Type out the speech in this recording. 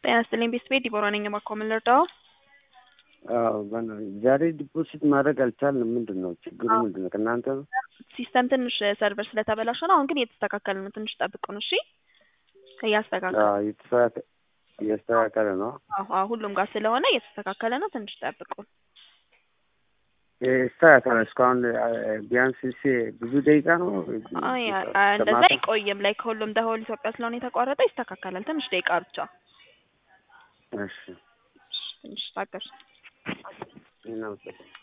ጤና ይስጥልኝ ቤተሰቤ ዲቦራ ነኝ። እባክዎ ምን ልርዳዎ? አዎ በእናትህ ዛሬ ዲፖዚት ማድረግ አልቻልንም። ምንድን ነው ችግሩ? ምንድን ነው ከእናንተ ነው? ሲስተም ትንሽ ሰርቨር ስለተበላሸ ነው። አሁን ግን እየተስተካከለ ነው። ትንሽ ጠብቁን እሺ። እያስተካከለ አዎ እየተስተካከ- እያስተካከለ ነው። አዎ አዎ፣ ሁሉም ጋር ስለሆነ እየተስተካከለ ነው። ትንሽ ጠብቁን። ይስተካከላል። እስካሁን ቢያንስ እሺ ብዙ ደቂቃ ነው። አይ አይ፣ እንደዛ አይቆይም። ላይ ከሁሉም ደሆል ኢትዮጵያ ስለሆነ የተቋረጠ ይስተካከላል። ትንሽ ደቂቃ ብቻ። እሺ ትንሽ ታገሱ። እናመሰግናለን።